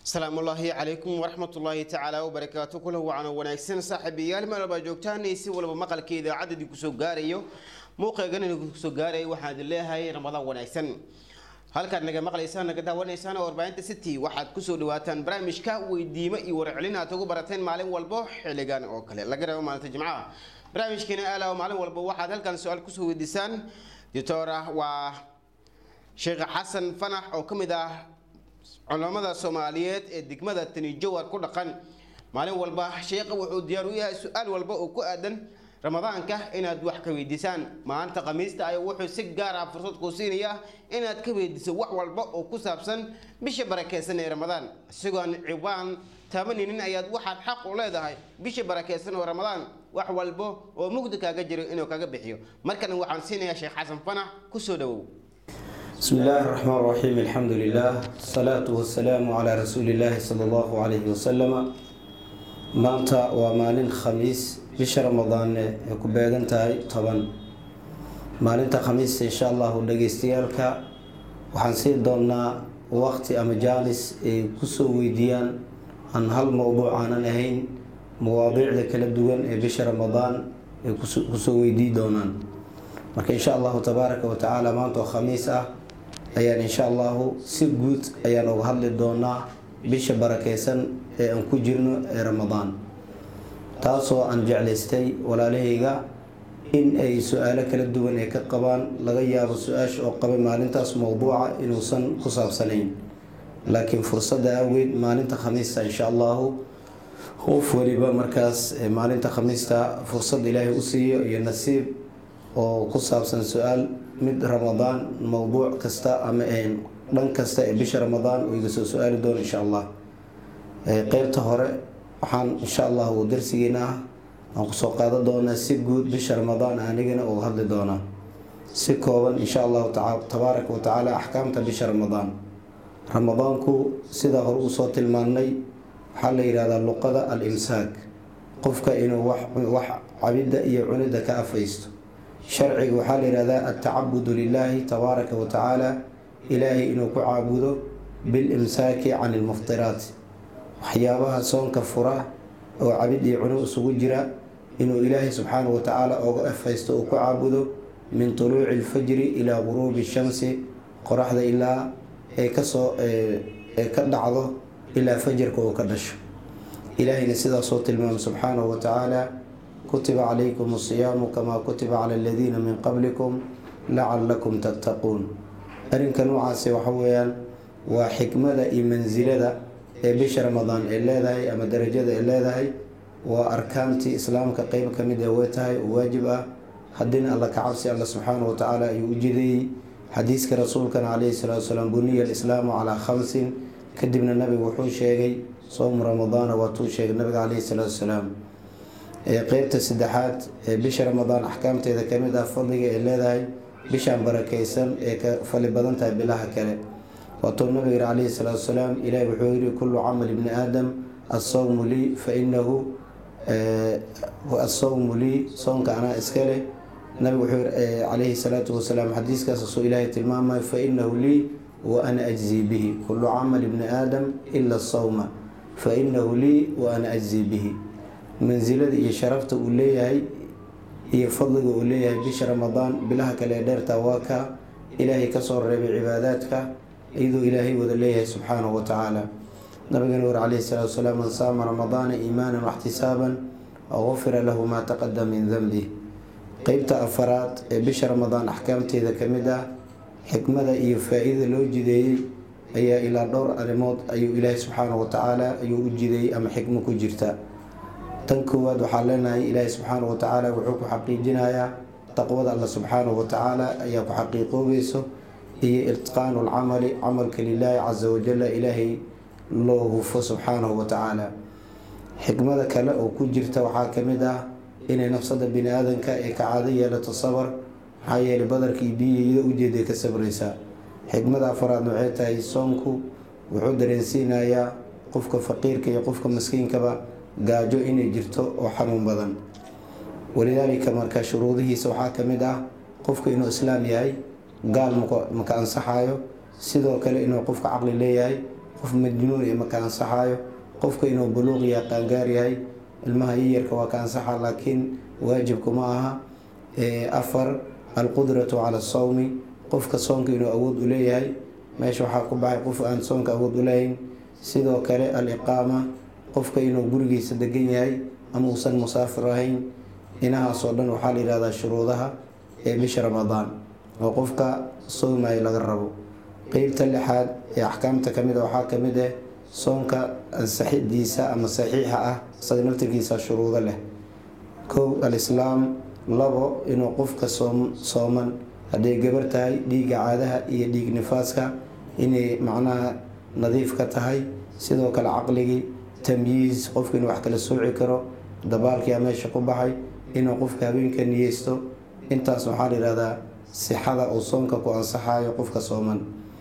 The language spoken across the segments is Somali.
asalaamu ullaahi calaykum waraxmatullaahi tacaala wabarakaatu kula wacano wanaagsan saaxiibayaal meel walbaa joogtaan si walba maqalka idaacadda idinku soo gaarayo muuqeegan idinku soo gaarayo waxaan idin leeyahay ramadaan wanaagsan halkaad naga maqlaysaan naga daawanaysaan warbaahinta city waxaad kusoo dhawaataan barnaamijka weydiimo iyo warcelin aad ugu barateen maalin walbo xilligan oo kale laga rabo maalinta jimcaha barnaamijkeena aala maalin walba waxaad halkan su-aal kusoo weydiisaan doctora waa sheekh xasan fanax oo ka mid ah culamada soomaaliyeed ee degmada tanijowar ku dhaqan maalin walba sheekha wuxuu diyaar u yahay su-aal walba oo ku aadan ramadaanka inaad wax ka weydiisaan maalinta khamiista ay wuxuu si gaar ah fursad kuu siinaya inaad ka weydiiso wax walba oo ku saabsan bisha barakeysan ee ramadaan isagoon ciwaan taabaninin ayaad waxaad xaq u leedahay bisha barakeysan oo ramadaan wax walbo oo mugdi kaaga jiro inuu kaga bixiyo markana waxaan siinayaa sheekh xasan fanax kusoo dhawow بسم الله الرحمن الرحيم الحمد لله الصلاة والسلام على رسول الله صلى الله عليه وسلم maanta waa maalin khamiis bisha ramadaanne ay ku beegan tahay toban maalinta khamiista insha allahu dhageystayaalka waxaan siin doonaa waqti ama jaanis ay kusoo weydiiyaan aan hal mowduuc aanan ahayn mawaadiicda kala duwan ee bisha ramadaan ay kusoo weydii doonaan marka insha allahu tabaaraka wa tacaala maanta oo khamiis ah ayaan insha allahu si guud ayaan uga hadli doonaa bisha barakeysan ee aan ku jirno ee ramadaan taasoo aan jeclaystay walaalahayga in ay su-aalo kala duwan ay ka qabaan laga yaabo su-aasha oo qabay maalintaas mowduuca inuusan ku saabsanayn laakiin fursadda awgeed maalinta khamiista insha allahu qof waliba markaas maalinta khamiista fursad ilaahay u siiyo iyo nasiib oo ku saabsan su-aal mid ramadaan mowduuc kasta ama dhan kasta ee bisha ramadaan uu iga soo su-aali doono insha allah qeybta hore waxaan insha allahu darsigeena ah aan kusoo qaadan doonaa si guud bisha ramadaan anigana uga hadli doonaa si kooban insha allahu tabaaraka wa tacaala axkaamta bisha ramadaan ramadaanku sidaa hore usoo tilmaannay waxaa la yihahdaa luqada al imsaak qofka inuu wax cabidda iyo cunida ka afaysto sharciga waxaa la yihahdaa altacabudu lilaahi tabaaraka wa tacaala ilaahay inuu ku caabudo bilimsaaki can ilmuftiraat waxyaabaha soonka fura oo cabid iyo cuno isugu jira inuu ilaahay subxaanahu wa tacaala oga afhaysto uu ku caabudo min tuluuci ilfajri ilaa guruubi shamsi qoraxda ilaa ay kasoo ee ka dhacdo ilaa fajarka uu ka dhasho ilaahayna sidaasoo tilmaamay subxaanahu wa tacaala kutiba calaykum asiyaamu kamaa kutiba cala aladiina min qablikum lacalakum tattaquun arrinka noocaasi waxa weeyaan waa xikmada iyo mansilada ee bisha ramadaan ay leedahay ama darajada ay leedahay waa arkaantii islaamka qeyb ka mid ee way tahay oo waajib ah haddiina alla ka cabsi alla subxaana wa tacaala ayuu u jideeyey xadiiska rasuulkana caleyhi salaatu wasalaam buniya alislaamu calaa khamsin kadibna nabigu wuxuu sheegay soomu ramadaana waatuu sheegay nabiga caleyhi salaatu wasalaam qeybta saddexaad ee bisha ramadaan axkaamteeda kamid ah fadliga ay leedahay bishaan barakeysan ee ka fali badan tahay bilaha kale waatuu nabiga yiri caleyhi salaatu wasalaam ilahi wuxuu yiri kullu camal ibni aadam assawmu lii fa inahu assawmu lii soonka anaa iska leh nabigu wuxuu yiri caleyhi salaatu wasalaam xadiiskaas soo ilaahay tilmaamayo fa inahu lii wa ana ajzii bihi kullu camal ibni aadam ila asawma fa inahu lii wa ana ajzii bihi mansilada iyo sharafta uu leeyahay iyo fadliga uu leeyahay bisha ramadaan bilaha kale ee dheerta waa ka ilaahay kasoo reebay cibaadaadka iyadoo ilaahay wada leeyahay subxaanahu wa tacaala nabigana war caleyhi salaatu wasalaam man saama ramadaana iimaanan waxtisaaban gufira lahu maa taqadama min danbih qeybta afaraad ee bisha ramadaan axkaamteeda kamid ah xikmada iyo faa-iida loo jideeyey ayaa ilaa dhowr arrimood ayuu ilaahay subxaanahu wa tacaala ayuu u jideeyey ama xikmo ku jirta tan koowaad waxaa leenahay ilaahay subxaanahu wa tacaala wuxuu ku xaqiijinayaa taqwada alla subxaanahu wa tacaala ayaa ku xaqiiqoobayso iyo itqaanu lcamali camalka lilaahi casa wajala ilaahay loo hufo subxaanahu wa tacaala xikmada kale oo ku jirta waxaa kamid ah inay nafsada bini aadanka ay ka caado yeelato sabar maxaa yeelay badarkii biyiyada ujeeday ka sabraysaa xikmada afaraad waxay tahay soonku wuxuu dareensiinayaa qofka faqiirka iyo qofka maskiinkaba gaajo inay jirto oo xanuun badan walidaalika marka shuruudihiisa waxaa kamid ah qofka inuu islaam yahay gaal maka ansaxayo sidoo kale inuu qofka caqli leeyahay qof majnuun iyo maka ansaxaayo qofka inuu buluuq yahay qaangaar yahay ilmaha yiyarka waa ka ansaxa laakiin waajibku ma aha afar alqudratu cala sawmi qofka soonka inuu awood u leeyahay meesha waxaa ku baxay qof aan soonka awood u lahayn sidoo kale aliqaama qofka inuu gurigiisa degan yahay ama uusan musaafir ahayn inahaasoo dhan waxaa la yihahdaa shuruudaha ee bisha ramadaan oo qofka soomaya laga rabo qeybta lixaad ee axkaamta kamid a waxaa kamid ah soonka ansaxidiisa ama saxiixa ah isaga naftirkiisa shuruudo leh kow alislaam labo inuu qofka sooman hadday gabar tahay dhiigga caadaha iyo dhiig nifaaska inay macnaha nadiif ka tahay sidoo kale caqligii tamyiis qofka inuu wax kala sooci karo dabaalkiia meesha ku baxay inuu qofka habeenka niyeysto intaas waxaa la yihahdaa sixada uu soonka ku ansaxayo qofka sooman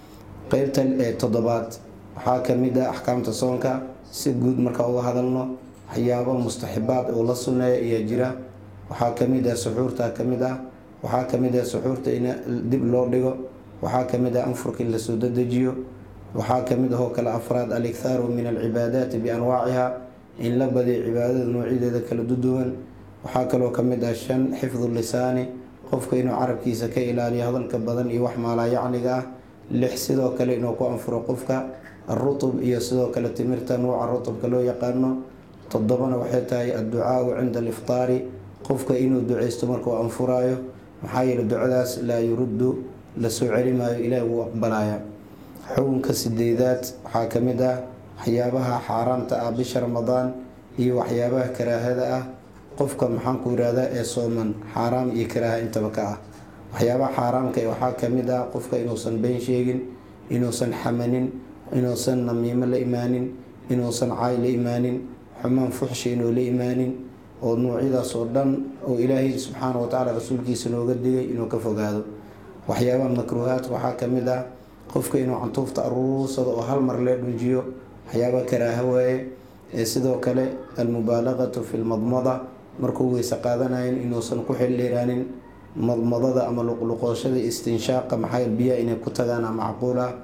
qeybta toddobaad waxaa kamid ah axkaamta soonka si guud marka uga hadalno waxyaabo mustaxibaad uu la sunneeya ayaa jira waxaa kamid ah suxuurta kamid ah waxaa kamid ah suxuurta in dib loo dhigo waxaa kamid ah anfurka in lasoo dadejiyo waxaa kamid ahoo kale afraad alikhaaru min alcibaadaati bianwaaciha in la badiyo cibaadada noocyadeeda kala duduwan waxaa kaloo kamid ah shan xifdu lisaani qofka inuu carabkiisa ka ilaaliyo hadalka badan iyo wax maalaayacniga ah lix sidoo kale inuu ku anfuro qofka arutub iyo sidoo kale timirta nuuca rutubka loo yaqaano toddobana waxay tahay adducaau cinda aliftaari qofka inuu duceysto markuu anfuraayo maxaa yeele ducadaas laa yuruddu la soo celi maayo ilaahi wuu aqbalaya xukunka sideedaad waxaa kamid ah waxyaabaha xaaraamta ah bisha ramadaan iyo waxyaabaha karaahada ah qofka maxaanku yirahdaa ee sooman xaaraam iyo karaaha intaba ka ah waxyaabaha xaaraamka waxaa kamid ah qofka inuusan been sheegin inuusan xamanin inuusan namiimo la imaanin inuusan caay la imaanin xumaan fuxshi inuu la imaanin oo noocyadaas oo dhan oo ilaahay subxaana watacaala rasuulkiisa nooga digay inuu ka fogaado waxyaabaha makruuhaadka waxaa kamid ah qofka inuu cantuufta aruursado oo hal mar lee dhunjiyo waxyaabaha karaaha waaye sidoo kale almubaalaqatu fi lmadmada markuu weyse qaadanayan inuusan ku xildheeraanin madmadada ama luqluqooshada istinshaaqa maxaa biyaha inay ku tagaan macquul ah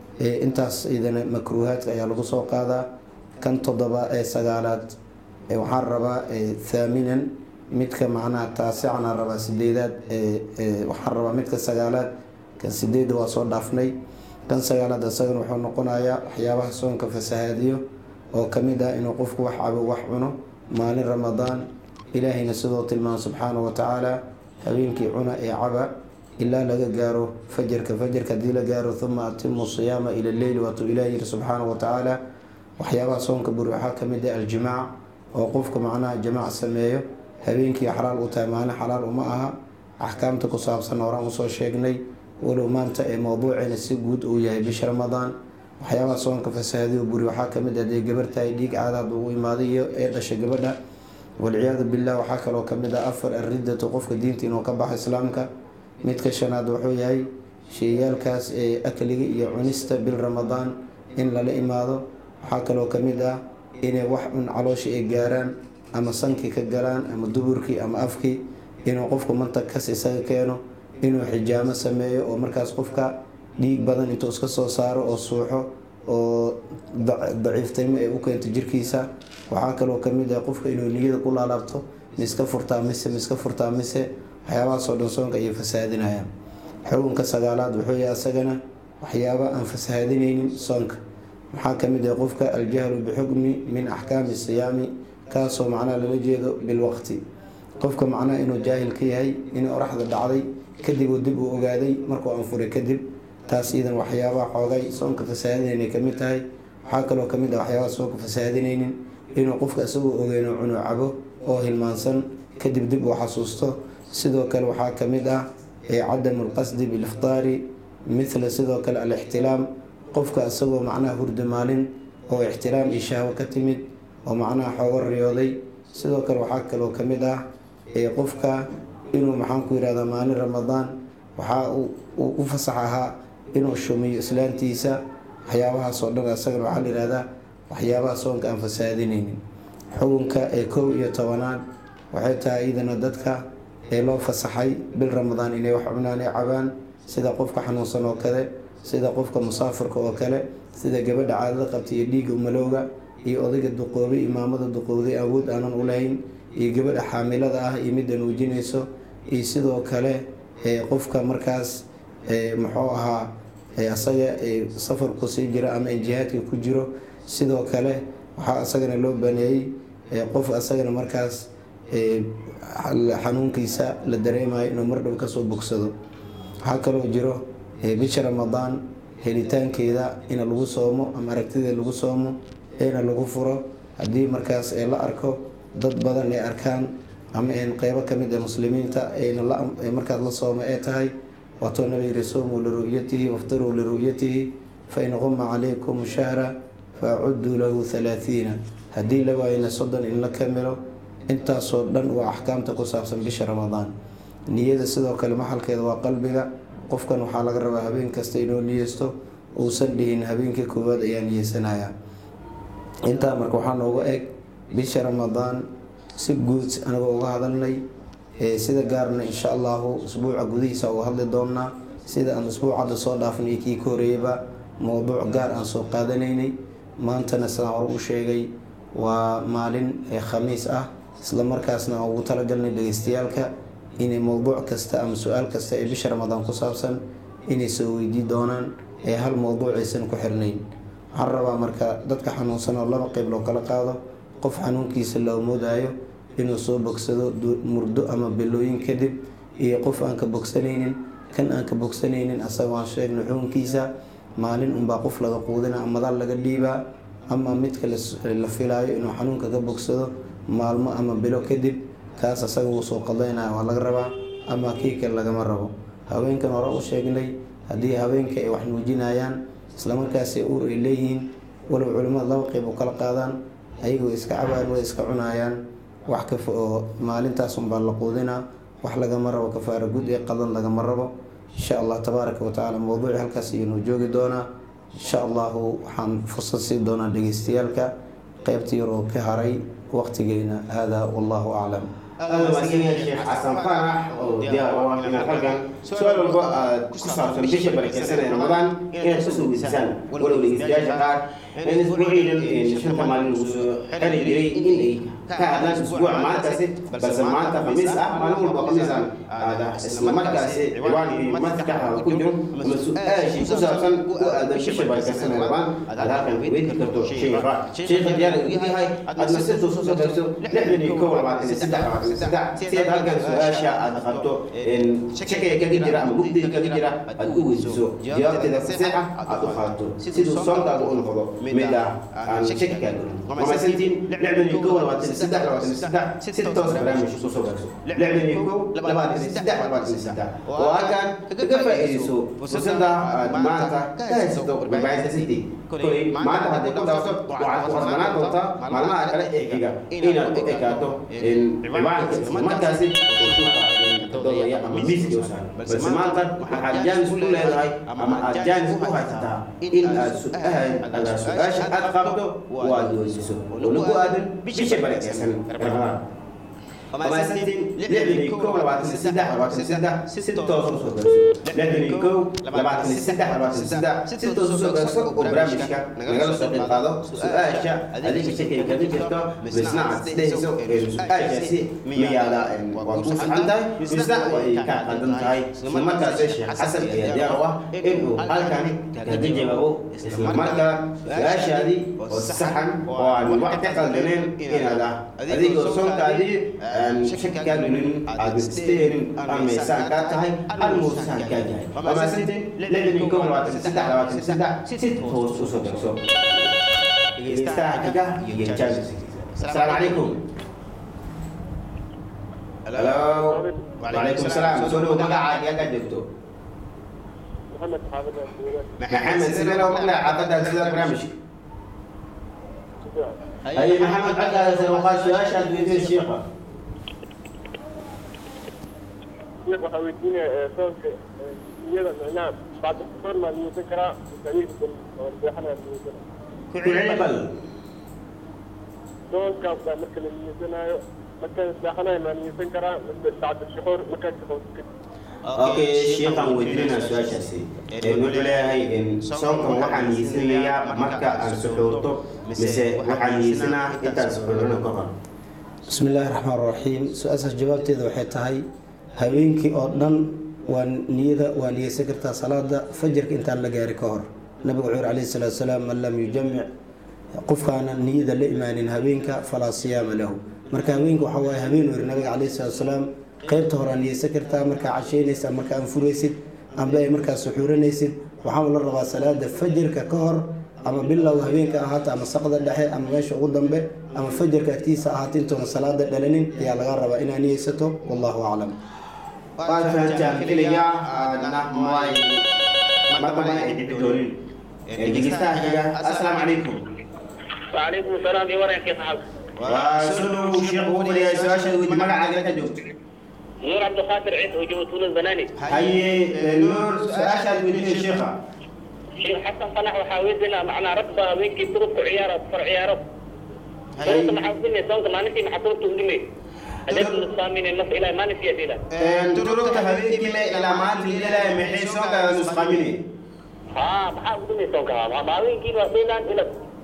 intaas idana makruuhaadka ayaa lagu soo qaadaa kan toddoba ee sagaalaad waxaan rabaa thaaminan midka macnaha taasicana rabaa sideedaad waxaan rabaa midka sagaalaad kan sideeda waa soo dhaafnay kan sagaalaad isagana wuxuu noqonayaa waxyaabaha soonka fasahaadiyo oo kamid ah inuu qofku wax cabo wax cuno maalin ramadaan ilaahayna sidoo tilmaama subxaana wa tacaala habeenkii cuna ee caba ilaa laga gaaro fajarka fajarka hadii la gaaro uma atimu siyaama ila leyli waatuu ilaah yiri subxaana wa tacaala waxyaabaha soonka buri waxaa kamid ah aljimaac oo qofka macnaha jamaac sameeyo habeenkii xalaal u tahay maalin xalaal uma aha axkaamta ku saabsan horaan usoo sheegnay walow maanta ee mowduuceena si guud uu yahay bisha ramadaan waxyaabaha soonka fasahaadiyo buri waxaa kamid ah dee gabar tahay dhiig caadaad ugu imaaday iyo ee dhashay gabadha walciyaadu billah waxaa kaloo kamid ah afar aridatu qofka diinta inuu ka baxo islaamka midka shanaad wuxuu yahay sheeyaalkaas ee akliga iyo cunista bil ramadaan in lala imaado waxaa kaloo kamid ah inay wax cun caloosha ay gaaraan ama sankii ka galaan ama duburkii ama afkii inuu qofku mantag kas isaga keeno inuu xijaamo sameeyo oo markaas qofka dhiig badan intuu iska soo saaro oo suuxo oo daciiftaymo ay u keento jirkiisa waxaa kaloo kamid ah qofka inuu niyada ku laalaabto miska furtaa mise miska furtaa mise waxyaabahaasoo dhan soonka ayay fasahaadinayaan xukunka sagaalaad wuxuu yahay asagana waxyaaba aan fasahaadinaynin soonka maxaa kamid ah qofka aljahlu bixukmi min axkaami siyaami kaasoo macnaha lala jeedo bilwaqti qofka macnaha inuu jaahil ka yahay in oraxda dhacday kadib uu dib uu ogaaday markuu anfuray kadib taas iyadan waxyaabaha xoogay soonka fasahaadinaynay kamid tahay waxaa kaloo kamid ah waxyaabaha soonka fasahaadinaynin inuu qofka isagoo ogeyno cunuu cabo oo hilmaansan kadib dib uu xasuusto sidoo kale waxaa kamid ah cadamu lqasdi biliftaari mithla sidoo kale alixtilaam qofka isagoo macnaha hurda maalin oo ixtiraam iyo shahwo ka timid oo macnaha xoogo riyooday sidoo kale waxaa kaloo kamid ah qofka inuu maxaanku yirahdaa maalin ramadaan waxaa uu u fasax ahaa inuu shumiyo islaantiisa waxyaabahaasoo dhan isagana waxaa la yihahdaa waxyaabaha soonka aan fasaadinaynin xukunka ee kow iyo tobanaad waxay tahay iyadana dadka ee loo fasaxay bil ramadaan inay wax cunaan ay cabaan sida qofka xanuunsan oo kale sida qofka musaafirka oo kale sida gabadha caadada qabta iyo dhiigga umalowga iyo odayga duqoobay imaamada duqowday awood aanan u lahayn iyo gabadha xaamilada ah iyo midda nuujinayso iyo sidoo kale qofka markaas muxuu ahaa asaga safarku sii jira ama jihaadka ku jiro sidoo kale waxaa asagana loo baneeyey qof asagana markaas xanuunkiisa la dareemayo inuu mardhow kasoo bogsado waxaa kaloo jiro bisha ramadaan helitaankeeda in lagu soomo ama aragtideeda lagu soomo eena lagu furo haddii markaas la arko dad badan ay arkaan ama qeybo kamid a muslimiinta markaas la sooma ee tahay waatoo nabi yiri soomuu liru'yatihi waftaruu liru'yatihi fain quma calaykum shahra faacuduu lahu halaathiina haddii la waayana soddon in la kamilo intaasoo dhan waa axkaamta ku saabsan bisha ramadaan niyada sidoo kale maxalkeeda waa qalbiga qofkan waxaa laga rabaa habeen kasta inuu niyeysto uusan dhihin habeenkii koowaad ayaa niyeysanaya intaa marka waxaa nooga eg bisha ramadaan si guud anagoo uga hadalnay sida gaarna insha allahu usbuuca gudihiisa uga hadli doonaa sida aan usbuucadda soo dhaafnay kii ka horeeyaba mowduuc gaar aan soo qaadanaynay maantana sidaan hore u sheegay waa maalin khamiis ah isla markaasna aan ugu talagalnay dhegeystayaalka inay mowduuc kasta ama su-aal kasta ee bisha ramadaan ku saabsan inay soo weydii doonaan ee hal mowduuc aysan ku xirnayn waxaan rabaa marka dadka xanuunsan oo laba qeyb loo kala qaado qof xanuunkiisa loo moodaayo inuu soo bogsado murdo ama bilooyin kadib iyo qof aan ka bogsanaynin kan aan ka bogsanaynin asaga waan sheegna xukunkiisa maalin unbaa qof laga quudina amadaal laga dhiibaa ama midka la filaayo inuu xanuunka ka bogsado maalmo ama bilo kadib kaas asaga wuu soo qadaynaya waa laga rabaa ama kii kale lagama rabo haweenkan hore u sheegnay haddii haweenka ay wax nuujinayaan islamarkaasi uur ay leeyihiin walow culimmada laba qeyb u kala qaadaan ayagoo iska cabaan way iska cunayaan wax kafa oo maalintaas unbaa la quudinaa wax lagama rabo kafaara gud ee qadan lagama rabo insha allah tabaaraka watacaala mowduuci halkaas ayanu joogi doonaa insha allahu waxaan fursad sii doonaa dhegeystayaalka qeybta yar oo ka haray waqtigeena hada wallahu aclam aada maadsanyahay sheekh xasan faarax oo diyaar u ah inaad halkan su-aal walba aad ku saabsan bisha barakeysan ee ramadaan inaad kusoo weysisaan walow dhegeystayaasha qaar in isbuuciidan shanta maalin lagu soo xeri jiray in ay ka hadlaan isbuuca maalintaasi balse maanta khamiis ah maalin walba khamiis aan aada isla markaasi ciwaankii maskaxda ku jiro ama su-aashii ku saabsan u aadan bisha barakeysan ee ramadaan aad halkan weydi karto sheekha sheekha diyaar u yahay aadna si toos usoo darso lixdan iyo kow labaatan iyo saddex labaatan iyo saddex si aad halkan su-aasha aad qabto shakiga kaga jira ama gugdiga kaga jira aad u weydiiso jawaabteeda faseexa aad u qaadato siduu soonkaaga u noqdo mid ah aan shaki kaa gelin mamaysantiin lixdan iyo kow labaatan iyo saddex labaatan iyo saddex si toos barnaamij kusoo gaarso lixdan iyo kow labaatan iyo saddex labaatan iyo saddex oo halkan kaga faa'iidayso fursada aad maanta ka haysato warbaahinta city kolay maanta hadday ku dhaafto waxaad ku khasbanaan doontaa maalmaha kale ee xiga inaad ku ekaato ciwaanka islamarkaasi dodaya ama miiska usaaran balse maanta waxaad jaanis u leedahay ama aad jaanis u haysataa in aad su-aal adaa su-aasha aad qabto waad weydiiso oo lagu aadan bisha barakeysan ramadaan وماسنتين لعبني كو لبعتني السدح لبعتني السدح ستة وصوص لعبني كو لبعتني السدح لبعتني السدح ستة وصوص وبرامجك نقل سوق القاضي سؤال شا هذيك الشيء كان جرتو بصناعة تهزو سؤال شا ميالا وقوس عندها بصناعة وإيكا قدم هاي لما كاسش حسب يا ديروا إنه هل كان كذي جوابه لما كان سؤال شا دي والصحن وعن وقت قلنين إن هذا هذيك الصوم كذي shakaalinin aad isteerin ameysaan kaa tahay almuusaan kaa yahay wamaasinte lixdan iyo kow labaatan iyo saddex labaatan iyo saddex si toos usoo darso dhegeystaha xiga iyo jaamis asalaamu calaykum halo wacalaykum salaam soo dhow magacaaga yagaa joogto محمد حافظ maxamed sidee loo maqlaya xaafadaad sida barnaamijka hay maxamed cagaada sarwaqaa su-aashaad weydiin shiiqa شيخ waxaa weydiinaya soonka niyada micnaha bacda soon maa niyeysan karaa masaajidka oo seexanaya niyeysan ku celi bal soonkaas baa marka la niyeysanaayo markaan seexanayo maa niyeysan karaa mise bacda shuxuur markaan shaqo okay sheekhan weydiinayna su-aashaasi Een, wuxuu leeyahay een, soonkan waxaan niyeysanayaa marka aan suxuurto mise waxaan niyeysanaa intaan suxuurino ka hor bismi illaahi raxmaan raxiim su-aashaas jawaabteeda waxay tahay habeenkii oo dhan waa niyada waa niyeysan kartaa salaada fajarka intaan la gaari ka hor nabigu wuxuu yiri calayhi salaatu wasalaam man lam yujamic qofkaana niyada la imaanin habeenka falaa siyaama lahu marka habeenka waxaa waaye habeen weri nabiga calayhi salaatu wasalaam qaybta hore aa niyeysan kartaa markaa casheynaysa marka aan furaysid amba ay markaa suxuuranaysid waxaa la rabaa salaada fajarka ka hor ama bilow habeenka ahaata ama saqda dhexe ama meesha ugu dambe ama fajarka agtiisa ahaata intuuna salaada dhalanin ayaa laga rabaa inaa niyeysato wallahu aclam waad fahantaan filayaa aadna may markaba ay dhici doonin Een, dhegeystaha xiga assalaamu calaykum وعليكم السلام يا ورا كيف حالك؟ waa sunu sheekh uu fadhiyaa su-aasha weydi magacaaga ka joogto نور عبد القادر عيد وجوه تونس بناني haye een, nuur su-aashaad weydiinay sheekha شيخ حسن صلاح وحاوزنا معنا ربا وينكي تروح عيارة فر عيارة هاي. صوت محاوزني صوت ما نسي محطوط تهدمي أجل الصامين النص إلى ما نسي أديلا Een, durugta habeenkii le ilaa maanta liilaya maxay soo kala nusqaamine ها محاوزني صوت ما ما وينكي واسيلان إلى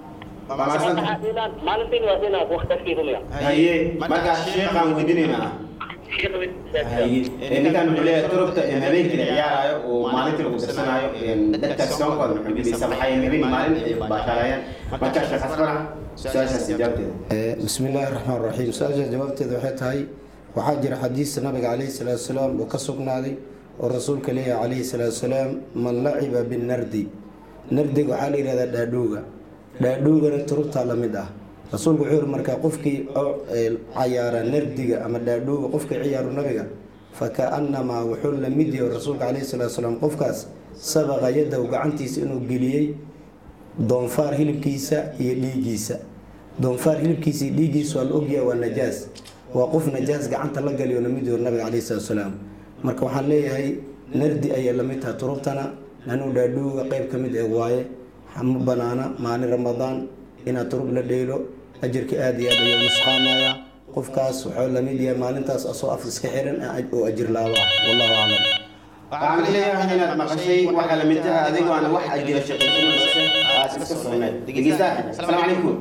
Bamasan. ما نسي واسيلان وقت تشكي دميا haye markaa sheekhaan weydiinaynaa شيخ haye Een, ninkan wuxuu leeyahay durugta een, habeenkii la ciyaarayo oo maalintii lagu darsanaayo een, dadka soonkooda maxay gudaysa maxay habeen maalin ay baashaarayaan markaa sheekh asfara su-aashaas jawaabteeda Eh, bismi illaahi raxmaan raxiim su-aasha jawaabteeda waxay tahay waxaa jira xadiis nabiga calayhi salaatu wasalaam oo ka sugnaaday oo rasuulka leeyahay calayhi salaatu wasalaam man laciba binardi nardiga waxaa la yihahdaa dhaadhowga dhaadhowgana turubtaa la mid ah rasuulku wuxuu yiri markaa qofkii oo eh, cayaara nardiga ama dhaadhowga qofkii ciyaaru nabiga fakaannamaa wuxuu la mid yahay rasuulka calayhi salaatu wasalaam qofkaas sabaqa yadahu gacantiisa inuu geliyey doonfaar hilibkiisa iyo dhiiggiisa doonfaar hilibkiisa iyo dhiiggiisa waa la ogyahay waa najaas waa qof najaas gacanta la galiyo lamid yaho nabiga calayhi salaatu wasalaam marka waxaan leeyahay nardi ayay lamid tahay turubtana anuu dhaadhowga qayb ka mid ee waaye ma banaana maalin ramadaan inaad turub la dheylo ajarka aada iyo aad ayuu nusqaamaya qofkaas wuxuu lamid yahay maalintaas asoo af iska xiran oo ajir laabo ah wallahu aclam waxaan leeyahay inaad maqashay waxa la mid taha adigoo aan wax ajira shaqaysan balse aad iska sugnayd dhegeystaha asalaamu calaykum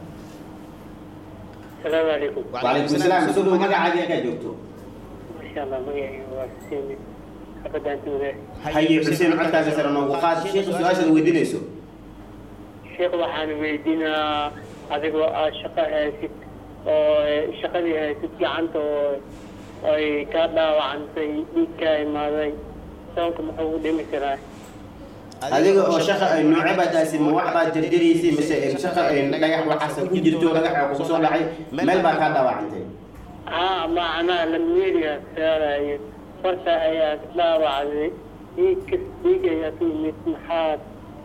السلام عليكم وعليكم السلام soo dhow magacaaga kaa joogto ما شاء الله مقعي وحسيني أبدا أنت وذا haye xuseen codkaaga sare noogu qaad sheekha su-aashaad weydiinayso sheekh waxaan weydiinaa adigoo aad shaqo haysid oo shaqadii haysid gacanta oo ay kaa dhaawacantay dhiig kaa imaaday soonka muxuu u dhimi karaa adiga oo shaqa ay nooce baad taasi ma wax baad jarjaraysay mise shaqa ay dhagax waxaas ku jirto dhagaxa kugu soo dhacay meel baa kaa dhaawacantay haa macnaa lamyeerigaa saarayo farta ayaa dhaawacday dhiig kas dhiig ayaa ku yimid maxaad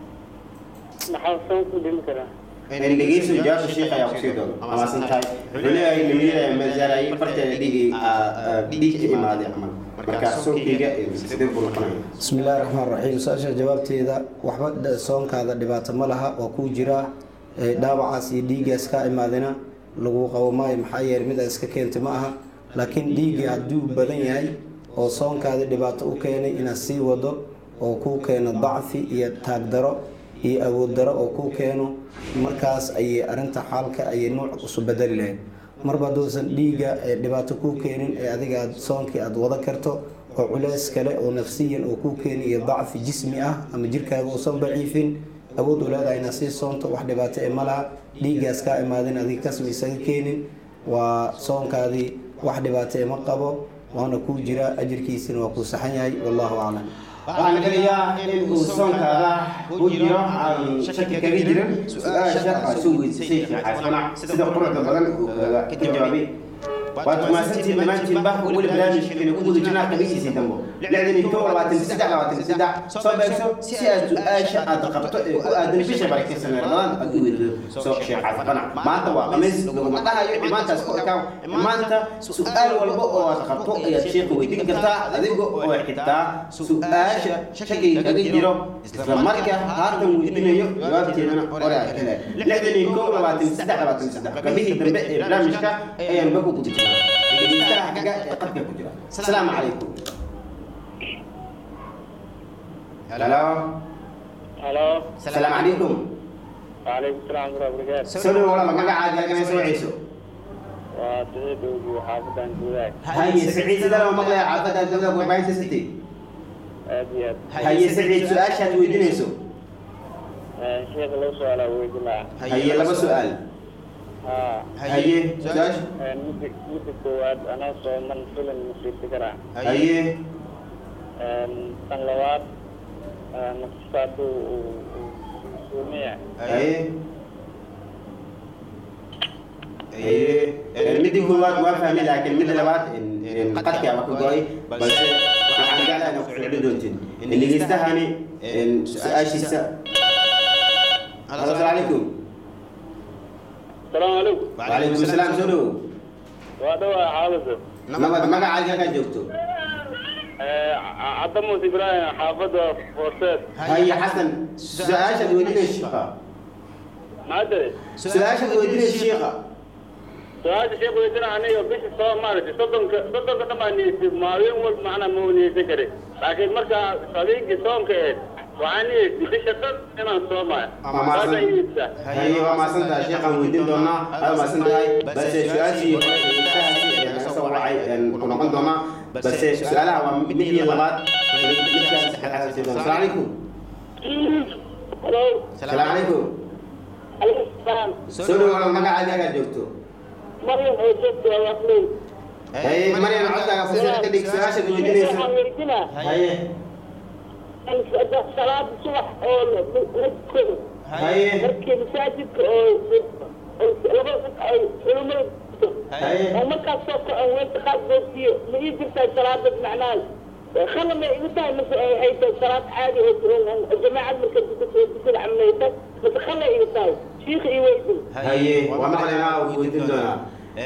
maxaa soonka u dhimi karaa dhegeyso jawaabta sheekh ayaa kusii doono amaasan tahay wuxuu leeyahay lamiyada masaarayay farteeda dhiig dhiig ka imaaday camal markaa soonkeyga sidee buu noqonaya bismi illaahi raxmaan raxiim su-aasha jawaabteeda waxba dh- soonkaada dhibaato ma laha oo kuu jira ee dhaawacaas iyo dhiiggaas kaa imaadina lagu qabo maayo maxaa yeelay mid aad iska keentay ma aha laakiin dhiiggii hadduu badan yahay oo soonkaada dhibaato u keenay inaad sii wado oo kuu keeno dacfi iyo taagdaro iyo awood daro oo kuu keeno markaas ayay arrinta xaalka ayay nuuc isu bedeli lahayd marba hadduusan dhiigga ee dhibaato kuu keenin ee adiga aad soonkii aad wada karto oo culeys kale oo nafsiyan oo kuu keeni iyo dacfi jismi ah ama jirkaaga uusan daciifin awood u leedahay inaad sii soonto wax dhibaato ee ma laha dhiiggaas kaa imaadin adiga kasma isaga keenin waa soonkaadii wax dhibaato ee ma qabo waana kuu jira ajirkiisina waa kuu saxan yahay wallahu aclam waxaan gelayaa in uu soonkaada ku jiro aan shaki kaga jirin su-aasha aad soo weydiisay sheekh xasana sida quruxda badan uu kaga ka jawaabay waad mahadsantihiin dhammaantiinba weli barnaamijkeena ku guda jirnaa qabiisiisii dambo lixdan iyo kow labaatan iyo saddex labaatan iyo saddex soo beegso si aad su-aasha aad qabto ee ku aadan bisha barakeysan ramadaan aad u weydido soo sheekh xasana maanta waa khamiis laguma dhahayo imaantaas ku ekaaw maanta su-aal walba oo aad qabto ayaad sheekha weydiin kartaa adiga oo xitaa su-aasha shakiga kaga jiro isla marka haatan weydiinayo jawaabteedana hore aad helay lixdan iyo kow labaatan iyo saddex labaatan iyo saddex qabihii dambe ee barnaamijka ayaan ba ku guda jirnaa dhegeystaha xiga ee qadka ku jira asalaamu calaykum halo halo asalaamu calaykum وعليكم السلام ورحمة الله وبركاته soo dhawo walaal magacaaga halkan soo waceyso وسعيد وحافظ جولاك haye siciid sidee loo maqlaya caafada dowlada warbaahinta city أبيض haye siciid su-aashaad weydiinayso شيخ لو سؤال أود الله haye laba su-aal ها haye su-aasha مدة مدة كواد أنا صومن فيلم مصيب تكرا haye تنلوات نقصات وسومية haye haye midii koowaad waa fahmay laakiin midda labaad qadki ama ka go-ay balse waxaan jeclahay inaa ku celin doontin dhegeystahaani su-aashiisa asalaamu calaykum السلام عليكم وعليكم السلام soo dhawow وهذا حافظ nabad magacaaga halkaa joogto عدموس إبراهيم حافظ فورسات haye xasan su-aashaad weydiinaysa shiiqa ما أدري su-aashaad weydiinaysa shiiqa su-aasha sheekh weydiina aniga bisha soo maaragtay soddonka soddonka dhamaan niyeysa maalin walba macnaa ma niyeysan kare laakiin markaa habeenkii soomka eed waxaan niyeysay bisha dhan inaan soomayo saasa niyeysaa haye waa maasantahay sheekhaan weydiin doonaa aad maasan tahay balse su-aashii naga soo wacay ku noqon doonaa balse su-aalaha waa mid iyo labaad midkaan saddexaad sii doona asalaamu calaykum halo asalaamu calaykum alaykum salaam soo dhawaada magacaaga halkaa joogto maryam oo joogta waqley haye maryam codkaaga fursad ka dhig su-aashaad weydiinaysa waxaan weydiinaa haye salaada subax oo la tukado haye markii masaajidka oo laba ay culimada haye oo markaas soo kacon weynta qaad boogsiyo ma ii jirtaa salaada macnaha khala ma igu tahay mase ay ay tahay salaad caadi oo jamaacad marka dukada camaleysa mase khala igu tahay shiikha ii weydin haye waa maqlaynaa oo weydiin doonaa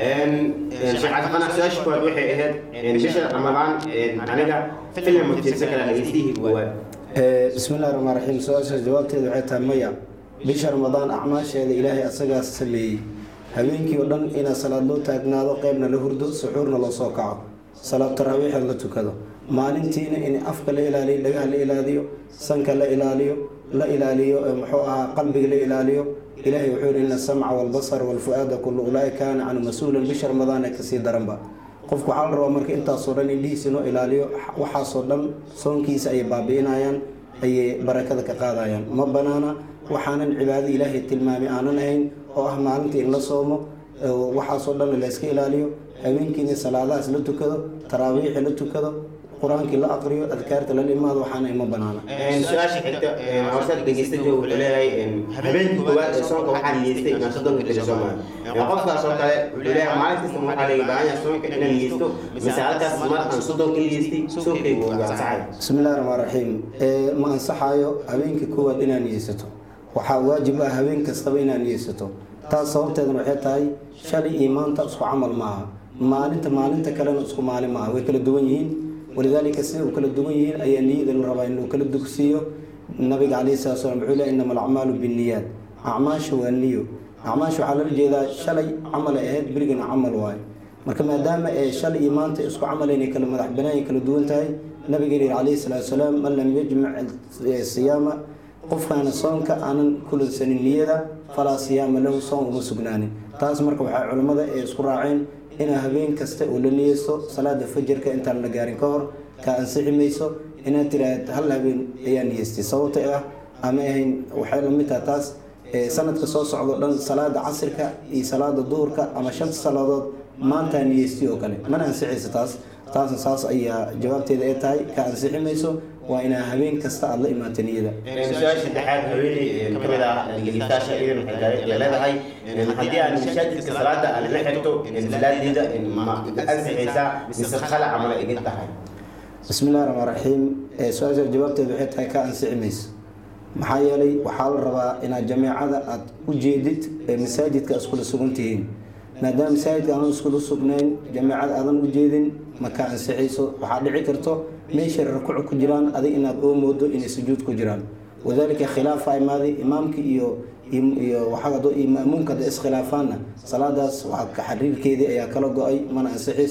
sheekh cabdiqanac su-aasha koowaad waxay ahayd bisha ramadaan aniga filim mutiirsan kala dhageystihii koowaad بسم الله الرحمن الرحيم سؤال جوابتي waxay tahay maya bisha ramadaan acmaasheeda ilaahay asagaa sameeyey habeenkii oo dhan inaa salaad loo taagnaado qeybna la hurdo suxuurna loo soo kaco salaad taraawiixda la tukado maalintiina in afka la ilaaliyo dhagaha la ilaaliyo sanka la ilaaliyo la ilaaliyo ee muxuu ahaa qalbiga la ilaaliyo ilaahay wuxuu yihi ina asamca walbasar walfu-aada kullu ulaa'i kaana canhu mas-uulan bisha ramadaan ee kasii daranba qofku waxaa la rabaa marka intaasoo dhan indhihiisa inoo ilaaliyo waxaasoo dhan soonkiisa ayay baabi'inayaan ayay barakada ka qaadayaan ma banaana waxaanan cibaado ilaahay tilmaamay aanan ahayn oo ah maalintii in la soomo oo waxaasoo dhan la iska ilaaliyo habeenkiina salaadahaas la tukado taraawiixi la tukado qur-aankii la aqriyo adkaarta lala imaado waxaana ima banaana su-aasha xigta horsaad dhegeysta jooga wuxuu leeyahay habeenkii koowaad ee soonka waxaa niyeystay inaan soddonka beri soomayo qofkaas oo kale wuxuu leeyahay maalin kasta waxaa laga baahan yahay soonka inaan niyeysto mise halkaas mar aan soddonka niyeystay soonkaygu waa ansaxay bismi illahi raxmaan raxiim ee ma ansaxayo habeenkii koowaad inaad niyeysato waxaa waajib ah habeen kastaba inaad niyeysato taas sababteedana waxay tahay shalay iyo maanta isku camal maaha maalinta maalinta kalena isku maalin maaha way kala duwan yihiin walidaalika sida u kala duwan yihiin ayaa niyada la rabaa inuu kala dugsiiyo nabiga calayhi salatu salam wuxuu leeyahy innama alacmaalu binniyaat acmaasha waa niyo acmaasha waxaa lala jeedaa shalay camal ay ahayd berigana camal waayo marka maadaama ee shalay iyo maanta isku camal inay kala madax banaan kala duwan tahay nabigeena yihi calayhi salaatu wasalaam man lam yajmac siyaama qofkaana soonka aanan kulansanin niyada falaa siyaama lahu soon uma sugnaanin taas marka waxaa culimmada ee isku raaceen inaa habeen kasta oo la niyeysto salaada fajarka intaan la gaarin ka hor kaa ansixi mayso inaad tiraahd hal habeen ayaa niyeystay sababta ah ama ahayn waxay la mid taha taas sanadka soo socdo dhan salaada casirka iyo salaada duhurka ama shanta salaadood maantaa niyeystay oo kale mana ansixaysa taas taasna saas ayaa jawaabteeda ay tahay ka ansixi mayso waa inaa habeen kasta aada la imaata niyada su-aasha saddexaad haweeney kamid ah dhegeystayaasha idan waxay leedahay haddii aan masaajidka salaada aan la xirto salaadeeda ma ansixaysaa mise khala camal ay idin tahay bismi illahi raxmaan raxiim su-aasha jawaabteeda waxay tahay ka ansixi mayso maxaa yeelay waxaa la rabaa inaad jameecada aada u jeedid ee masaajidka iskula sugan tihiin maadaama masaajidka aanan iskula sugnayn jameecada aadan u jeedin ma ka ansixayso waxaa dhici karto meeshay rakuuc ku jiraan adig inaad oo moodo inay sujuud ku jiraan wadalika khilaafa imaaday imaamka iyo iyo waxaa iyo ma'muumka hadda iskhilaafaanna salaadaas waxaa xariirkeedii ayaa kala go-ay mana ansixayso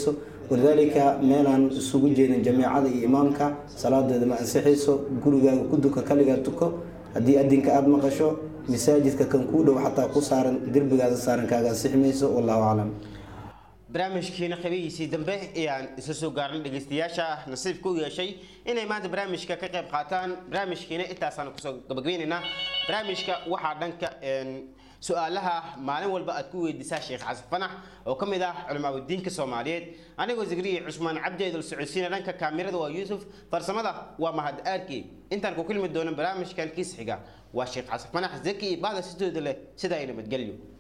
walidaalika meelaan isugu jeedin jamiicada iyo imaamka salaadeeda ma ansixayso gurigaaga ku duka kaligaa tuko haddii adinka aada maqasho masaajidka kan kuu dhow xataa ku saaran derbigaada saaran kaaga ansixi mayso wallahu aclam barnaamijkiina qabihiisii dambe ayaan isa soo gaarnay dhegeystayaasha nasiibka u yeeshay inay maanta barnaamijka ka qayb qaataan barnaamijkiina intaasaan kusoo gabagabeynaynaa barnaamijka waxaa dhanka een, su-aalaha maalin walba aad ku weydiisaa sheekh xasan fanax oo ka mid ah culimaadudiinka soomaaliyeed anigoo zikriya cusmaan cabdi idil socodsiina dhanka kaamirada waa yuusuf farsamada waa mahad aarki intaan ku kulmi doono barnaamijkan kiis xiga waa sheekh xasan fanax zaki iyo bahda sidooda leh sidaa ay nabadgelyo